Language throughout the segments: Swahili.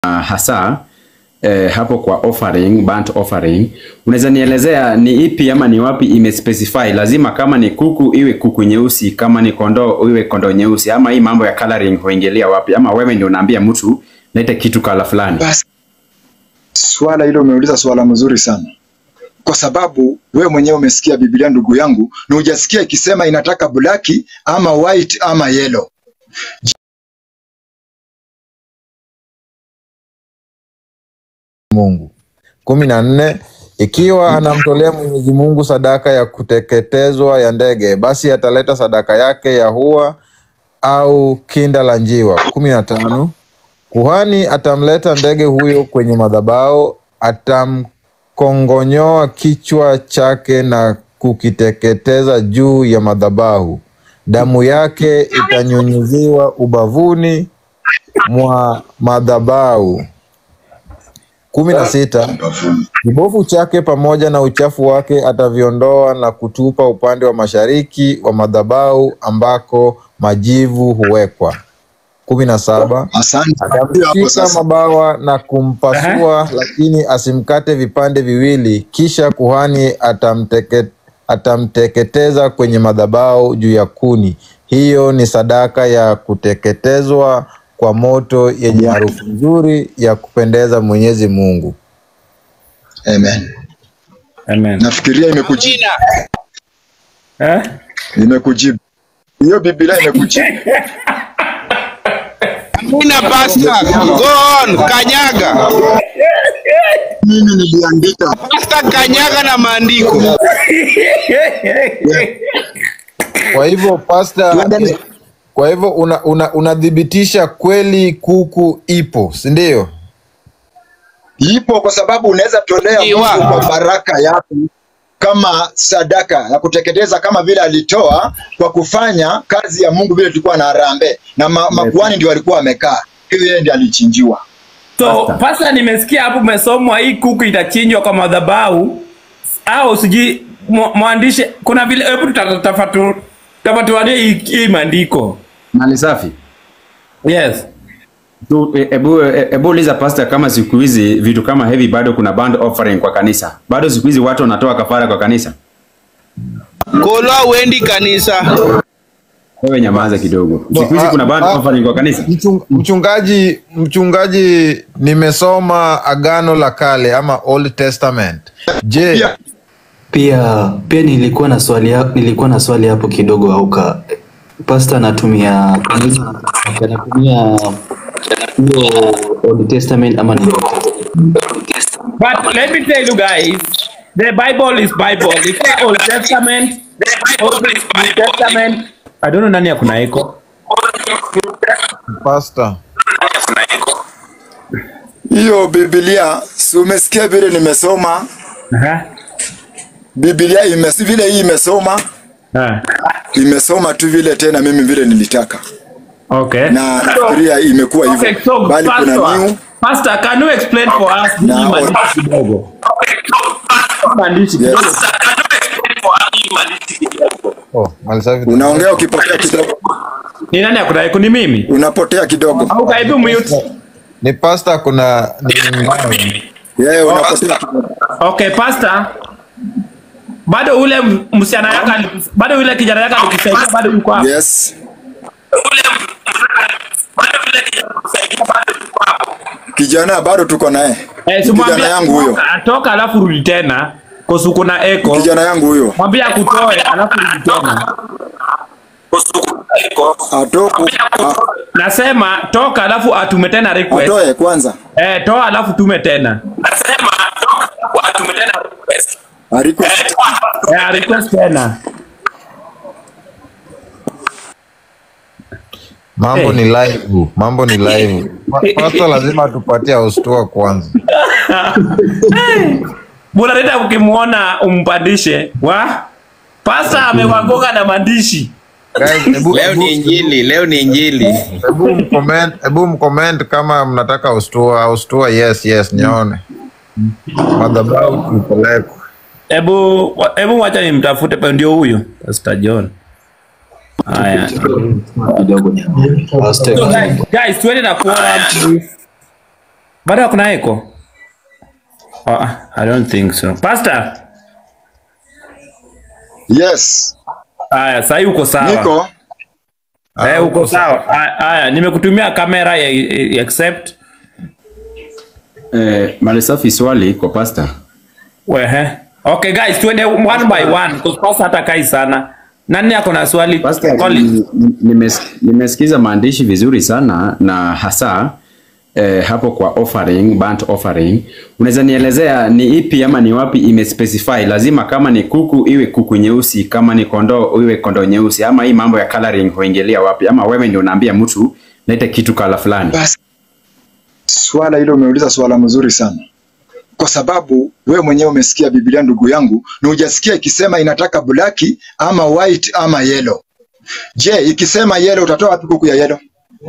hasa eh, hapo kwa offering, burnt offering, unaweza nielezea ni ipi ama ni wapi imespecify? Lazima kama ni kuku iwe kuku nyeusi, kama ni kondoo iwe kondoo nyeusi, ama hii mambo ya coloring huingilia wapi? Ama wewe ndio unaambia mtu lete kitu kala fulani? Basi swala hilo umeuliza swala mzuri sana, kwa sababu wewe mwenyewe umesikia Biblia ndugu yangu, na hujasikia ikisema inataka black ama white ama yellow. Mungu. kumi na nne ikiwa anamtolea Mwenyezi Mungu sadaka ya kuteketezwa ya ndege, basi ataleta sadaka yake ya hua au kinda la njiwa. kumi na tano kuhani atamleta ndege huyo kwenye madhabahu, atamkongonyoa kichwa chake na kukiteketeza juu ya madhabahu. Damu yake itanyunyiziwa ubavuni mwa madhabahu. kumi na sita kibofu chake pamoja na uchafu wake ataviondoa na kutupa upande wa mashariki wa madhabahu ambako majivu huwekwa. kumi na saba Asante. Hapo atamshika sasa mabawa na kumpasua, lakini asimkate vipande viwili. Kisha kuhani atamteke, atamteketeza kwenye madhabahu juu ya kuni. Hiyo ni sadaka ya kuteketezwa kwa moto yenye harufu nzuri ya kupendeza Mwenyezi Mungu. Amen. Amen. Nafikiria imekujibu, Eh? imekujibu hiyo Biblia imekujibu. Amina pasta. Go on, kanyaga. Mimi niliandika Pasta kanyaga na maandiko. Kwa hivyo pasta, kwa hivyo una, una, unathibitisha kweli kuku ipo, si ndio? ipo, kwa sababu unaweza tolea Iwa. Mungu kwa baraka yako kama sadaka ya kuteketeza, kama vile alitoa kwa kufanya kazi ya Mungu, vile tulikuwa na harambee na ma, makuhani ndio walikuwa wamekaa, hiyo yeye ndiye alichinjiwa. So pasa, nimesikia hapo umesomwa hii kuku itachinjwa kwa madhabahu au sijui mwa- mwandishi, kuna vile, hebu tutatafatu tafatuanie hii hii maandiko. Mali safi. Yes. Tu, e- Ebu, e- ebu uliza pastor kama siku hizi vitu kama hivi bado kuna band offering kwa kanisa. Bado siku hizi watu wanatoa kafara kwa kanisa. Kolo uendi kanisa. Wewe nyamaza kidogo. Siku hizi Ah, kuna band ah, offering kwa kanisa. Mchung, mchungaji, mchungaji, nimesoma Agano la Kale ama Old Testament. Je, Pia Pia pia nilikuwa na swali ha- nilikuwa na swali hapo kidogo auka pasta anatumia kanisa anatumia hiyo Old Testament ama ni But let me tell you guys, the Bible is Bible. It's not Old Testament. Old New Testament. I don't know nani akuna eko. pastor? hiyo Biblia, si umesikia vile nimesoma Aha. Biblia imes, vile hii imesoma Ah. imesoma tu vile tena mimi vile nilitaka, Okay. na nafikiria imekuwa hivyo, Okay, so bali kuna pastor, new pastor, can you explain for us hii Na- maandishi kidogo? Maandishi Yes. kidogo. Oh, Malisafi. unaongea ukipotea kidogo, Ni nani akuna eko? Ni mimi. unapotea kidogo, Au kaibu mute. Ni pastor kuna ni yeye unapotea kidogo. Okay, pastor. Bado ule m- msichana yake ali- bado yule kijana yake alikusaidia bado yuko hapo. Yes, kijana bado tuko naye, Eh, si mwambie- kijana yangu huyo, Atoka alafu rudi tena. Kosu kuna eko. kijana yangu huyo Mwambie akutoe alafu rudi tena. atoku a- Nasema toka alafu atume tena request. atoe kwanza, Eh, toa alafu tume tena. ariko Eh, request tena. mambo Eh. ni live, mambo ni live. Pa- Pastor lazima tupatie austua kwanza. Bora leta ukimuona umpandishe. Wa? Pasta amewagoga na maandishi. Guys, hebu Leo ni hebu injili, leo ni injili. hebu mcomment, hebu mcomment kama mnataka austua, austua yes yes nione. Madhabahu tupelekwe. Hebu wa- hebu wacha nimtafute pa ndio huyo. Pastor John. Haya. kidogo So guys, guys tuende na quorum please. Bado kuna echo? Oh, I don't think so. Pastor, Yes, haya sasa uko sawa. niko Eh, uko sawa. Haya, Haya, nimekutumia kamera ya, ya accept. Eh, mali safi swali kwa pastor. Wehe. Okay guys, tuende one by one because pastor hata kai sana. Nani ako na swali? Pastor, Collins. ni- ni- nimes- nimesikiza maandishi vizuri sana na hasa eh, hapo kwa offering, burnt offering. Unaweza nielezea ni ipi ama ni wapi imespecify lazima kama ni kuku iwe kuku nyeusi, kama ni kondoo iwe kondoo nyeusi, ama hii mambo ya coloring huingilia wapi? Ama wewe ndio unaambia mtu lete kitu kala fulani? basi. Swala hilo umeuliza swala mzuri sana, kwa sababu we mwenyewe umesikia Biblia ndugu yangu, na hujasikia ikisema inataka black ama white ama yellow. Je, ikisema yellow utatoa wapi kuku ya yellow?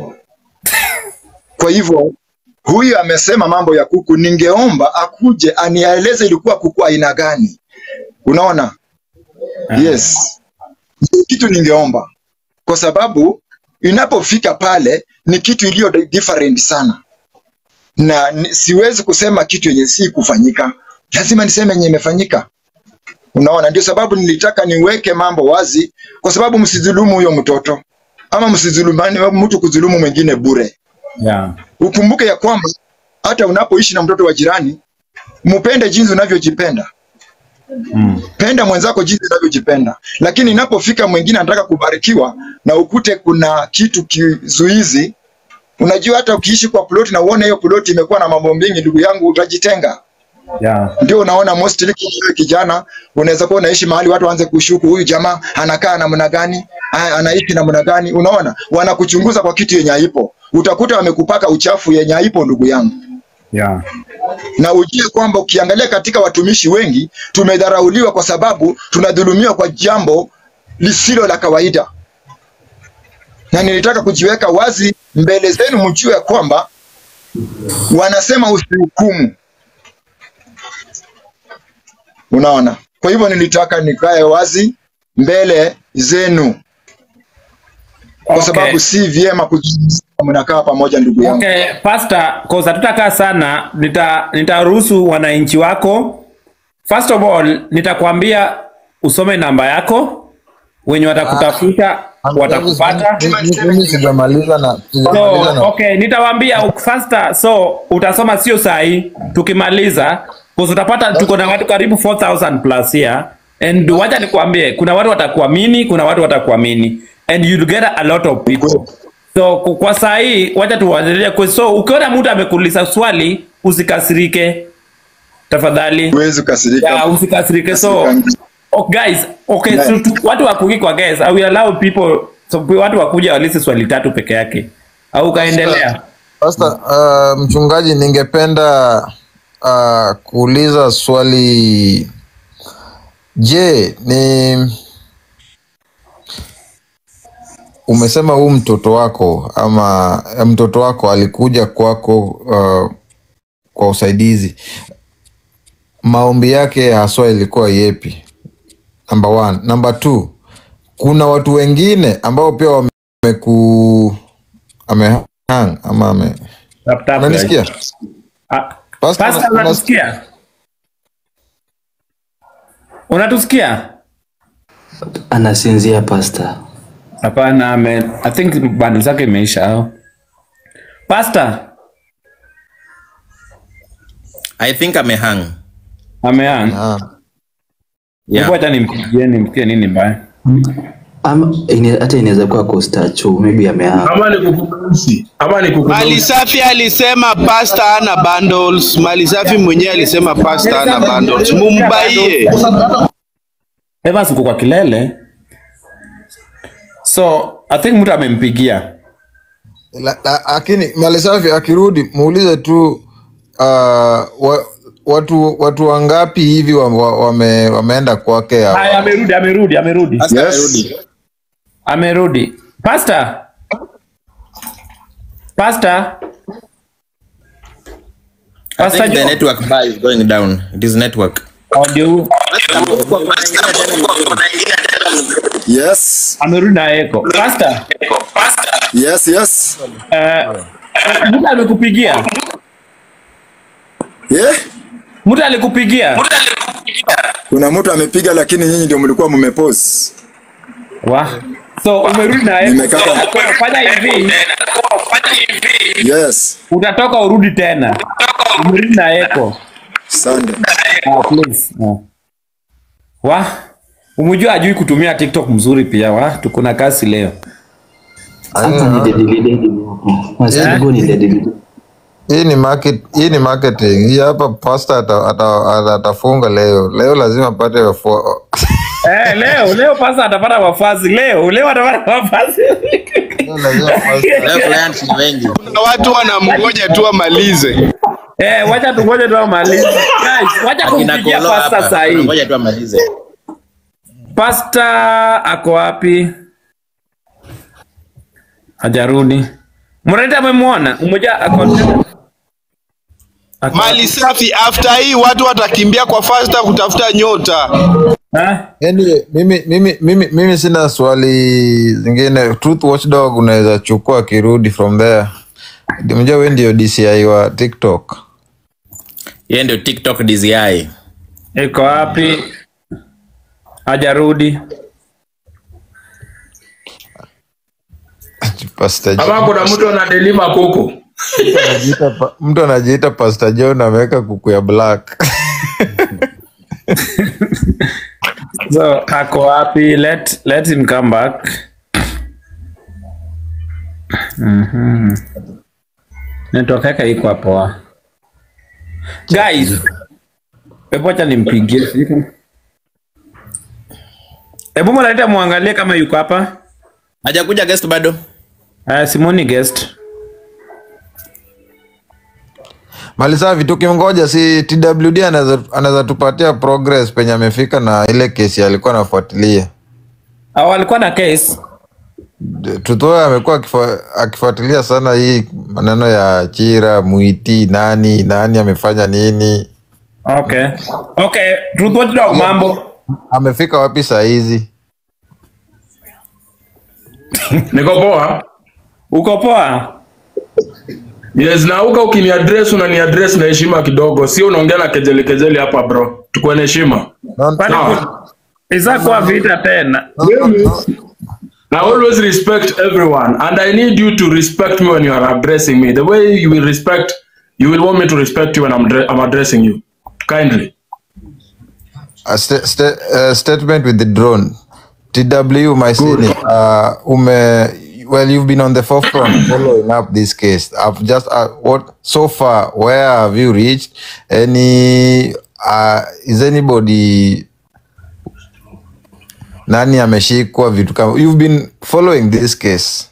Kwa hivyo huyu amesema mambo ya kuku, ningeomba akuje anieleze ilikuwa kuku aina gani. Unaona? Yes, Ndio kitu ningeomba, kwa sababu inapofika pale ni kitu iliyo different sana, na ni- siwezi kusema kitu yenye si kufanyika, lazima niseme yenye imefanyika. Unaona, ndio sababu nilitaka niweke mambo wazi, kwa sababu msidhulumu huyo mtoto ama msidhulumani mtu kudhulumu mwingine bure. Yeah. Ukumbuke ya kwamba hata unapoishi na mtoto wa jirani, mpende jinsi unavyojipenda. Mm. Penda mwenzako jinsi unavyojipenda, lakini inapofika mwingine anataka kubarikiwa na ukute kuna kitu kizuizi, unajua hata ukiishi kwa ploti na uone hiyo ploti imekuwa na mambo mengi, ndugu yangu, utajitenga. Yeah. Ndio unaona mostly kama wewe kijana unaweza kuwa unaishi mahali watu waanze kushuku huyu jamaa anakaa namna gani, aya, anaishi namna gani. Unaona, wanakuchunguza kwa kitu yenye haipo, utakuta wamekupaka uchafu yenye haipo, ndugu yangu Yeah. na ujue kwamba ukiangalia katika watumishi wengi tumedharauliwa kwa sababu tunadhulumiwa kwa jambo lisilo la kawaida, na nilitaka kujiweka wazi mbele zenu mjue kwamba wanasema usihukumu. Unaona, kwa hivyo nilitaka nikae wazi mbele zenu kwa Okay. sababu si vyema kuzungumza mnakaa pamoja, ndugu yangu. Okay, pastor, cause hatutakaa sana, nita nitaruhusu wananchi wako. First of all, nitakwambia usome namba yako, wenye watakutafuta watakupata. Mimi sijamaliza na So, sijamaliza na okay, nitawaambia faster. So, utasoma sio sahi, tukimaliza cause utapata tuko na watu karibu 4000 plus here and wacha nikwambie kuna watu watakuamini, kuna watu watakuamini and you'll get a lot of people. So ku- kwa saa hii wacha tuwaendelee kwa so ukiona mtu amekuuliza swali usikasirike tafadhali. Huwezi kukasirika. Yeah, usikasirike. So oh, guys, okay, so, tu, watu wakuki kwa guys, I will allow people so watu wakuja walisi swali tatu peke yake. Au kaendelea. Pastor, uh, mchungaji, ningependa uh, kuuliza swali. Je, ni umesema huu mtoto wako ama eh, mtoto wako alikuja kwako uh, kwa usaidizi, maombi yake haswa ilikuwa yepi? Number one. Number two, kuna watu wengine ambao pia wameku amehang ama ame Tap, tap, unanisikia? guys. Ah, Pastor, Pastor, una- unatusikia? Unatusikia? Anasinzia pasta. Hapana, ame I think bundle zake imeisha au. Pastor, I think amehang. amean. Ah. Yeah. Hebu acha nimpigie nimpigie nini mbaya. Ama ine- hata inaweza kuwa kostachu maybe amehaa. ama ni kuku mweusi ama ni kuku Mali safi alisema pasta ana bundles. Mali safi mwenyewe alisema pasta ana bundles. Mumbaie. Evans uko kwa kilele. So, I think mtu amempigia. La- la- Lakini Malisafi akirudi muulize tu uh, wa, watu watu wangapi hivi wa- wa- wame, wameenda kwake hawa? Haya, amerudi, amerudi, amerudi. Pastor Yes. amerudi. Amerudi. Pastor. Pastor. I Pastor think the Joe. network bar is going down. It is network. Audio huu. Yes, Amerudi na eko. Pastor. yes, yes. Eh, mtu amekupigia. Yeah? Mtu alikupigia? Kuna mtu amepiga lakini nyinyi ndio mlikuwa mmepose. Wa. So umerudi na yeye. Nimekata. Fanya hivi. Yes. Utatoka urudi tena. Umerudi na yeko. Sunday. Ah, please. Ah. Wa. Umejua ajui kutumia TikTok mzuri pia wa. Tuko na kasi leo. Hapa ni dedili dedi. Master Go ni dedili. Hii ni market, hii ni marketing. Hii hapa pastor ata, ata, ata, atafunga leo. Leo lazima apate wafua. Eh, leo leo pasa atapata wafazi leo. Leo atapata wafazi. Leo lazima pastor. Leo clients ni wengi. Kuna watu wanamgoja tu amalize. Eh, wacha tungoje tu amalize. Guys, wacha Akina kumpigia Kolo pasta hapa. saa hii. Ngoja tu amalize. Pasta ako wapi? Hajarudi. Mrenda amemwona? Umoja ako ako- Mali safi, after hii watu watakimbia kwa fasta kutafuta nyota. Ha? Anyway, mimi, mimi, mimi, mimi sina swali zingine. Truth Watchdog unaweza chukua akirudi from there. Mjua we ndio DCI wa TikTok. Yeye ndio TikTok DCI. Iko wapi? Hajarudi. Pastor Kama John. kuna mtu anadeliver kuku. Anajiita pa- Mtu anajiita Pastor John ameweka kuku ya black. So ako wapi? Let let him come back. Mhm. Network yake iko hapo. ah. Guys, hebu acha nimpigie. sijui kama- Hebu mnaleta muangalie kama yuko hapa. Hajakuja guest bado. Uh, Simoni guest. Malisavi, tukimngoja si TWD anaweza anaweza tupatia progress penye amefika na ile kesi alikuwa anafuatilia. Au alikuwa na case? Tutoe amekuwa akifua- akifuatilia sana hii maneno ya Chira, Mwiti, nani nani amefanya nini, Okay. Okay, Truth Watchdog mambo. amefika wapi saa hizi. Niko poa. Uko poa? Yes, na uka ukiniaddress unaniaddress na heshima kidogo, sio unaongea na kejeli kejeli hapa bro. Tukuwe na heshima. No, Kwani Sawa. Isa kuwa vita tena. I always respect everyone and I need you to respect me when you are addressing me. The way you will respect, you will want me to respect you when I'm, dre- I'm addressing you. Kindly. a sta- sta- uh, statement with the drone. TW Maisini, uh, ume, well, you've been on the forefront following up this case. I've just, uh, what, so far, where have you reached? Any, uh, is anybody, nani ameshikwa vitu kama, you've been following this case.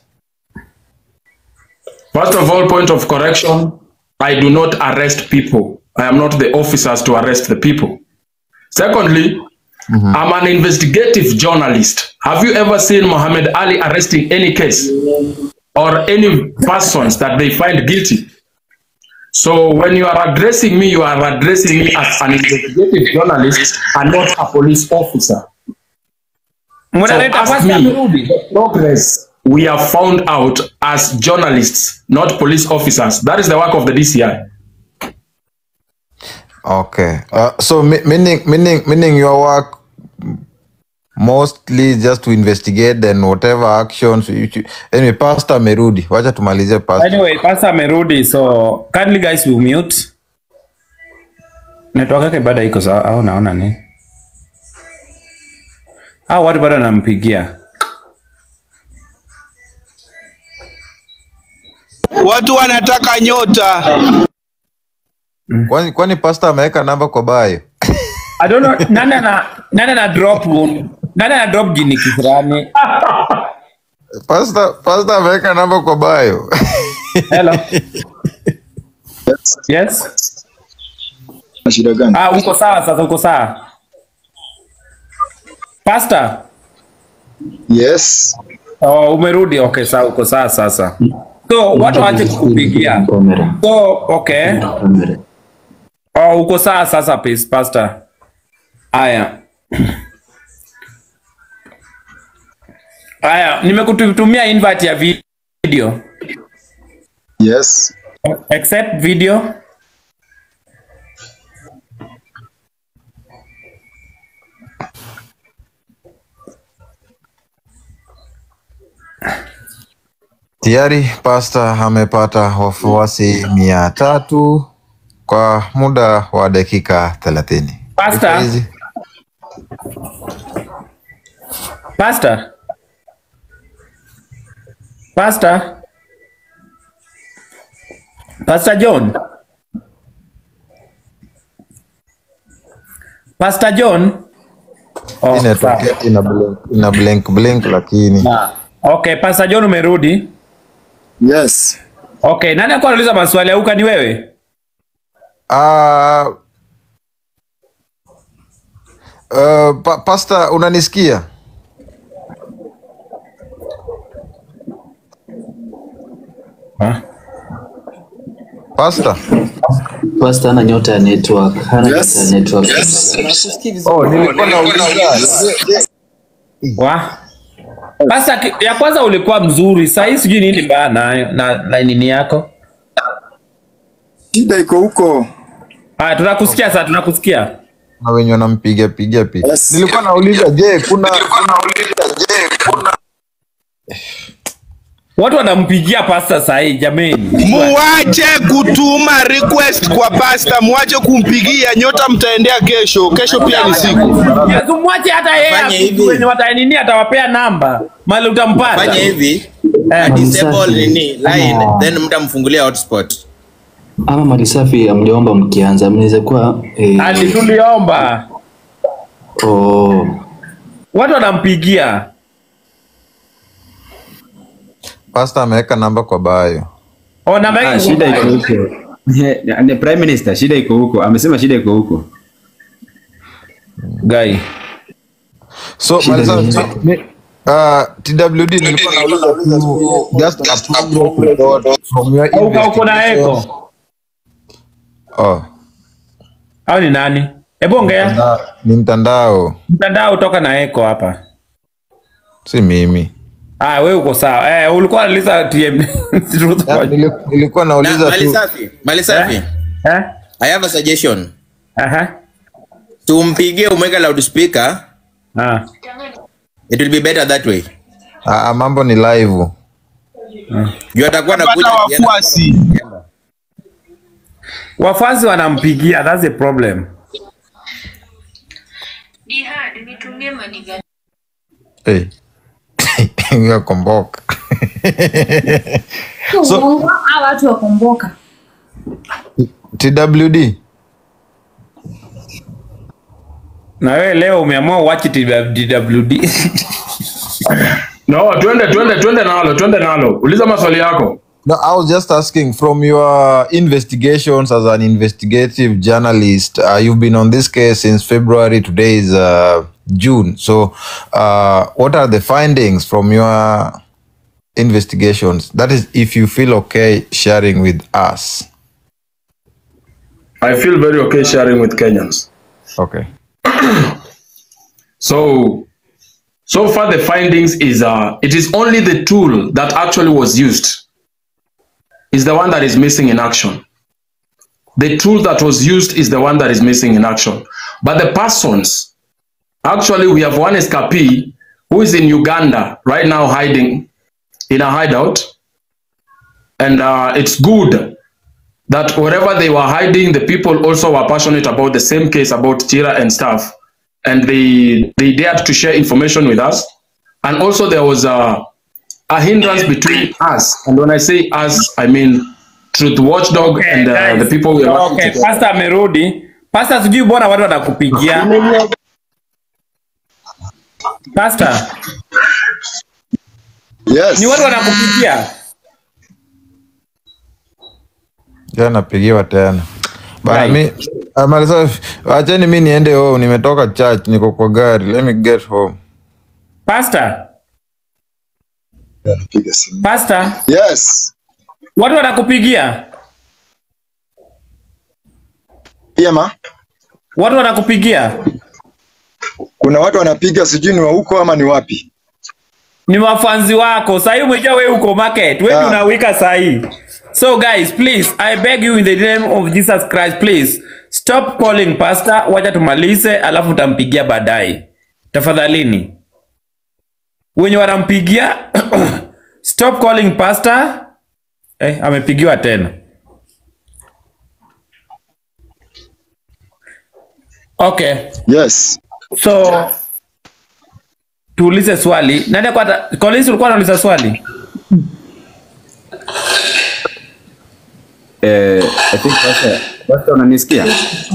First of all, point of correction, I do not arrest people. I am not the officers to arrest the people. Secondly, I'm an investigative journalist. Have you ever seen Muhammad Ali arresting any case or any persons that they find guilty? So when you are addressing me, you are addressing me as an investigative journalist and not a police officer. So Mnaleta ask pasta me amerudi. the progress we have found out as journalists, not police officers. That is the work of the DCI. Okay. Uh, so mi- meaning, meaning, meaning your work mostly just to investigate and whatever actions you, you, anyway, pastor amerudi wacha tumalizie pastor Anyway, pasta amerudi so kindly guys we mute. Network yake bado iko sawa au naona ni? Au watu bado anampigia. Watu wanataka nyota. kwani, kwani pastor ameweka namba kwa bayo I don't know nani ana nani ana drop nani ana drop jini kisirani. pastor, pastor ameweka namba kwa bayo Hello. Yes. Na shida gani? Ah, uko sawa sasa, uko sawa. Pastor, Yes. oh, umerudi. Okay, sawa, uko sawa sasa. So watu waache kukupigia. Kamera. So okay. Kamera. Oh, uko sawa sasa, please, Pastor. Aya. Aya, nimekutumia invite ya video. Yes. Accept video. Tayari pasta amepata wafuasi mia tatu kwa muda wa dakika thelathini. Pastor. Hizi- Pastor. Pastor. Pastor John. Pastor John. Oh, hii network sawa. yetu ina blink, ina blink blink lakini Okay, Pastor John umerudi. Yes. Okay, nani alikuwa anauliza maswali ya uka ni wewe? Ah, uh, pa, pasta unanisikia? Pasta? Pasta hana nyota ya network, hana Yes. nyota ya network. Oh, nilikuwa nauliza. Wa? Pastor ki- ya kwanza ulikuwa mzuri, sasa hii sijui nini mbaya nayo na, na nini yako? Shida iko huko. Haya, tunakusikia sasa, tunakusikia. Na wenye wanampiga piga piga. Yes. Nilikuwa nauliza je, kuna Watu wanampigia pasta sasa hii jameni. Muache kutuma request kwa pasta, muache kumpigia nyota, mtaendea kesho. Kesho pia ni siku. Yesu mwache hata yeye Fanya apige hivi. wenye watainini atawapea namba. Mali utampata. fanya hivi Eh, disable nini line Ah. then mtamfungulia hotspot Ama mali safi amjaomba mkianza, mnaweza kuwa eh, Ali tuliomba. oh, Watu wanampigia. pasta ameweka namba kwa bayo? Oh, namba Ah, yake shida iko huko. He, ni prime minister, shida iko huko. Amesema shida iko huko. Guy. So Shida maliza ni- mi- uh, TWD nilikuwa nauliza tu just approval from your Au ka uko na investigation. echo. Oh, Au ni nani? Hebu ongea. na- ni mtandao, Mtandao toka na echo hapa. si mimi. Ah, wewe uko sawa. Eh, ulikuwa unauliza TM. Truth Ya, Watch. nili- Nilikuwa na nauliza mali tu safi mali safi Eh? i have a suggestion Aha. tumpigie umweke loudspeaker Ah. it will be better that way ah, ah, mambo ni live. juu atakuwa nakuja Pata wafuasi. Wafuasi wanampigia, that's the problem. Jihad, nitumie maniga. Hey. Yakomboka. So- Uongo, hawa watu wakomboka. TWD Na wewe leo umeamua uache DWD. No, twende twende twende nalo, twende nalo. Uliza maswali yako. No, I was just asking from your investigations as an investigative journalist. Uh, you've been on this case since February. Today is uh, June. So, uh, what are the findings from your investigations? That is, if you feel okay sharing with us. I feel very okay sharing with Kenyans. Okay. So, so far the findings is uh, it is only the tool that actually was used is the one that is missing in action. The tool that was used is the one that is missing in action. But the persons, actually, we have one escapee who is in Uganda right now hiding in a hideout. And uh, it's good that wherever they were hiding, the people also were passionate about the same case about Tira and stuff. And they, they dared to share information with us. And also there was a, a hindrance between us. And when I say us, I mean Truth Watchdog Okay, and uh, guys. the people we are working Okay, together. Pastor amerudi. Pastor sijui bwana watu wanakupigia. Pastor, Yes. ni watu wanakupigia. Ja, napigiwa tena. Bana Right. mi ah, Malisa, acheni mi niende home. Nimetoka church, niko kwa gari. Let me get home. Pastor, Piga simu. Pastor, Yes. watu wanakupigia. Yema. Watu wanakupigia. Kuna watu wanapiga sijui ni wa huko ama ni wapi. Ni wafanzi wako. Sasa hivi umejua wewe uko market. Wewe Ah. unawika sasa hii. So guys, please, I beg you in the name of Jesus Christ, please stop calling pastor. Wacha tumalize, alafu utampigia baadaye. Tafadhalini. Wenye wanampigia stop calling pastor eh, amepigiwa tena okay Yes. so tuulize swali nani alikuwa ata- Collins ulikuwa unauliza swali Eh, I think pastor, pastor unanisikia?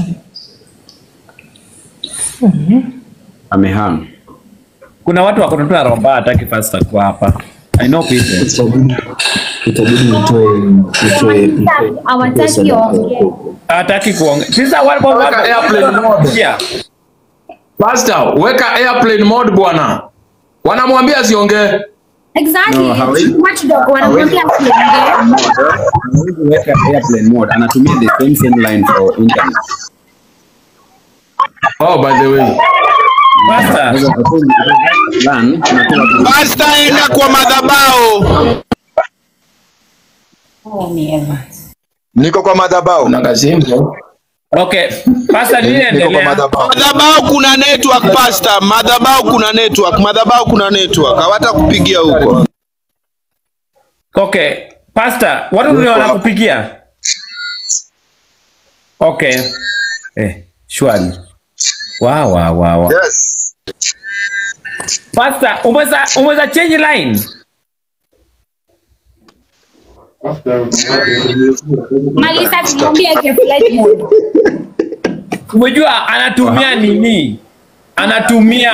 Amehang. kuna watu wako na romba hataki pastor kwa hapa i know people Itabidi nitoe nitoe hawataki waongee. hataki kuongea sasa wale Weka airplane mode. Yeah. Pastor, weka airplane mode bwana. Wanamwambia asiongee. Exactly. No, hawezi- Watchdog wanamwambia asiongee. Hawezi weka airplane mode, anatumia the same same line for internet. Oh, by the way. Pastor, Sasa kwa kweli, plan, tunatoa tu- Pasta, enda kwa madhabao. Niko kwa madhabahu. Na kazimbo. okay pastor nini Niko kwa endelea madhabahu. Madhabao kuna network pasta, madhabao kuna network, madhabao kuna network. Hawata kupigia huko. okay pastor watu ndio wanakupigia okay eh shwari wa wa wa wa Yes. pastor umeweza umeweza change line Malisa tumwambie eke flight mode. umejua anatumia nini anatumia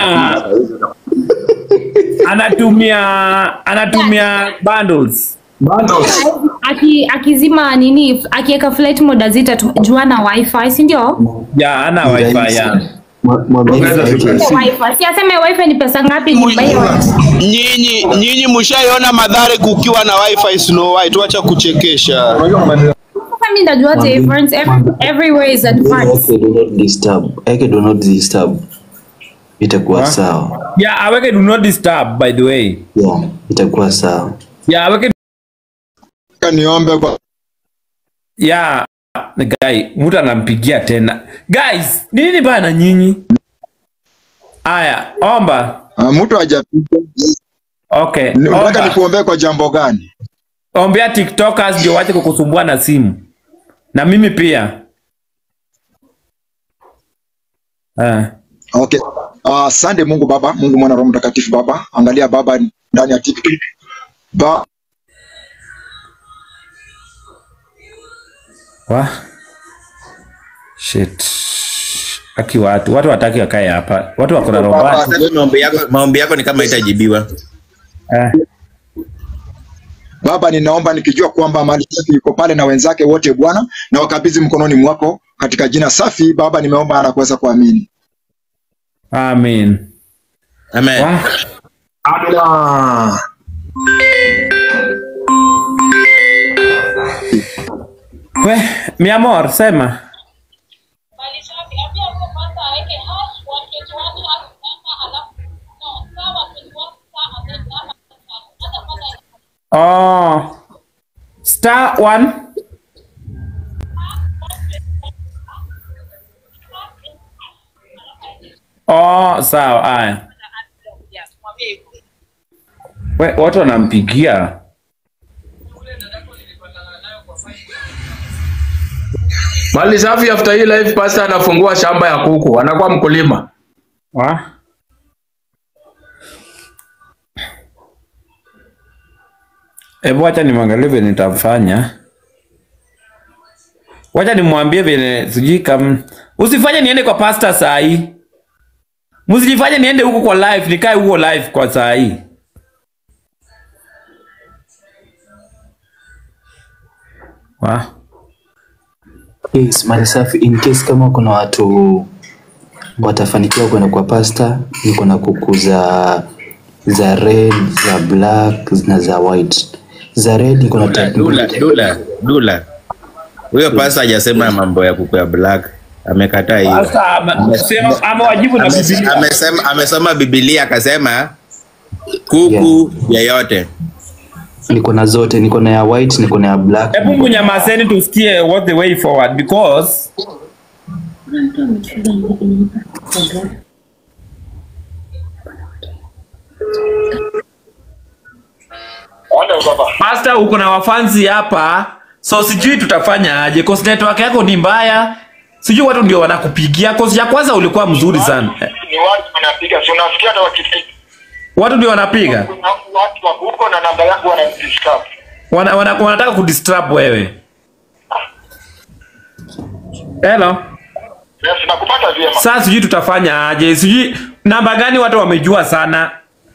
anatumia anatumia bundles Bundles. Aki, akizima nini akiweka flight mode azita jua na wifi si ndio? ya ana wifi ya Mwambie Unaweza aeke- tuka- Wifi. Si aseme wifi ni pesa ngapi ni buy Nyinyi nyinyi mshaiona madhare kukiwa na wifi Snow White, wacha kuchekesha. Sasa mimi ndajua the difference Every, everywhere is advanced. Eke do not disturb. Eke do not disturb. Itakuwa sawa. ya aweke do not disturb by the way Yeah, itakuwa sawa. ya aweke Niombe kwa ya guy mtu anampigia tena guys ni nini bana nyinyi aya omba Ah, mtu hajapiga. okay Ni- Unataka omba. nikuombee kwa jambo gani? ombea tiktokers ndio wache kukusumbua na simu na mimi pia eh. Okay. Ah, Asante Mungu Baba, Mungu Mwana Roho Mtakatifu Baba. Angalia Baba ndani ya TikTok. Ba wa shit aki watu watu wataki wakae hapa watu wako na robot Sasa maombi yako, maombi yako ni kama itajibiwa. eh. Baba, ninaomba nikijua kwamba mali safi iko pale na wenzake wote Bwana, na wakabidhi mkononi mwako katika jina safi. Baba, nimeomba na kuweza kuamini. amen Amen. wa Amina. we mi amor sema oh star one oh sawa aya we watu wanampigia Mali safi after hii live pastor anafungua shamba ya kuku, anakuwa mkulima. wa Hebu wacha nimwangalie vile nitafanya. Wacha nimwambie vile sijui kama usifanye niende kwa pastor saa hii. Msijifanye niende huko kwa live, nikae huko live kwa saa hii. Wa? Yes, mali safi in case kama kuna watu watafanikiwa kwenda kwa pasta, niko na kuku za za red, za black na za white. Za red niko na Dula, type dula, mbili. dula, dula. Huyo pasta hajasema mambo ya kuku ya black. Amekataa hiyo. Pastor ame- sema amewajibu na Ame- Biblia. Amesema amesoma Biblia akasema kuku yeyote. Niko na zote, niko na ya white, niko na ya black. Hebu mnyamazeni tusikie what the way forward because Pastor uko na wafanzi hapa. So sijui tutafanya aje. Cause network yako ni mbaya. Sijui watu ndio wanakupigia. Cause ya kwanza ulikuwa mzuri sana. Eh, Ni watu wanapiga, si unasikia hata wakipiga. Watu ndio wanapiga. Kuna watu wako huko na namba yangu wanadisturb. Wana, wana, wanataka kudisturb wewe. Hello. Yes, nakupata vyema. Sasa sijui tutafanya aje. Sijui namba gani watu wamejua sana.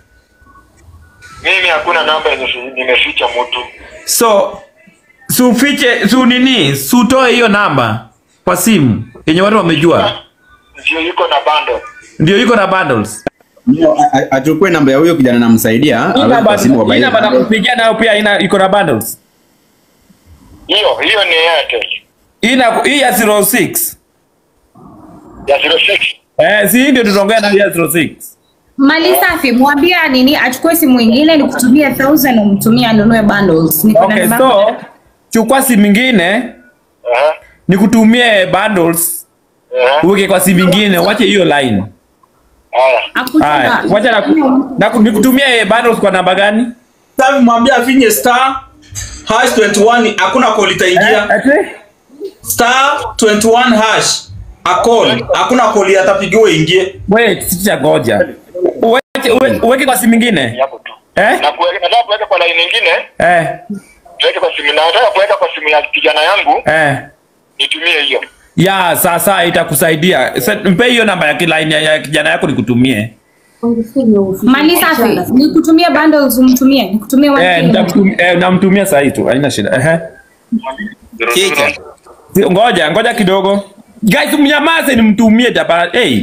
Mimi hakuna namba yenye si- nimeficha mtu. So sufiche su nini? Sutoe hiyo namba kwa simu yenye watu wamejua. Ndio iko na bando. Ndio iko na bundles. No, a- a- achukue namba ya huyo kijana namsaidia Hii aweke namba kwa simu hii wabaie. namba nakupigia nayo pia ina iko na bundles. Hiyo hiyo ni Airtel. Hii na hii ya 06. Ya 06. Eh, si hii ndio tutaongea na hii ya 06. Mali safi, mwambia nini achukue simu ingine nikutumie 1000 umtumie anunue bundles. Niko na Okay, namba so yako. chukua simu ingine Aha. nikutumie bundles Aha. uweke kwa simu ingine, wache hiyo line. Haya. Haya, Hakutaka. wacha na, na nikutumie bundles kwa namba gani? Sasa mwambie afinye star hash 21 hakuna call itaingia. Ati? Star 21 hash a call hakuna call atapigiwa ingie. Wait, sicha goja. Uweke uwe- uweke kwa simu ingine. Hapo tu. Eh? Na kuweka nataka kuweka kwa line nyingine, Eh. tuweke kwa simu. Nataka kuweka kwa simu ya kijana yangu, Eh. nitumie hiyo. Ya, sasa itakusaidia. Sa- Mpe hiyo namba ya kilaini ya- ya kijana yako nikutumie. Mali safi, nikutumie bundles umtumie, nikutumie Eh, one nitamtumia eh, namtumia saa hii tu. Haina shida. Ehe. Chicha. Si- Ngoja, ngoja kidogo. Guys, mnyamaze nimtumie tapa. Hey.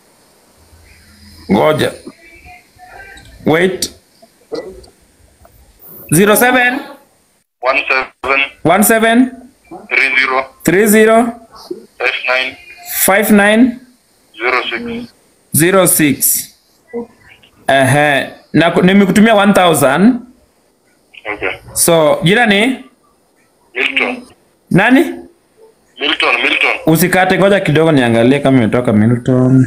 Ngoja. Wait. 07 17 17 30 30 59 59 06. 06. Ehe. Na ku- nimekutumia 1000. Okay. So, jina ni Milton. nani? Milton, Milton. Usikate, ngoja kidogo niangalie kama imetoka Milton.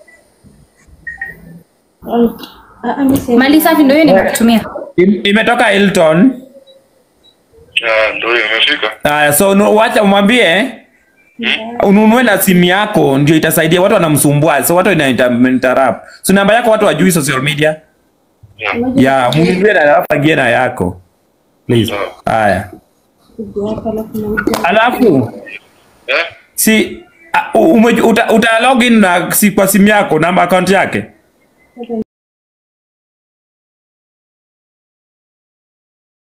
Mali safi ndio hiyo nimekutumia. Im- Imetoka Hilton. Ah, ndio hiyo imefika. Haya, so nu- wacha umwambie ununue na simu yako ndio itasaidia. Watu wanamsumbua, so watu ina inter- interrupt. So namba yako watu wajui social media. Yeah. Ya, mnunulie na alafu agie na yako. Please. Haya. Alafu Eh? si uh, ume, uta, uta login na si kwa simu yako namba account yake.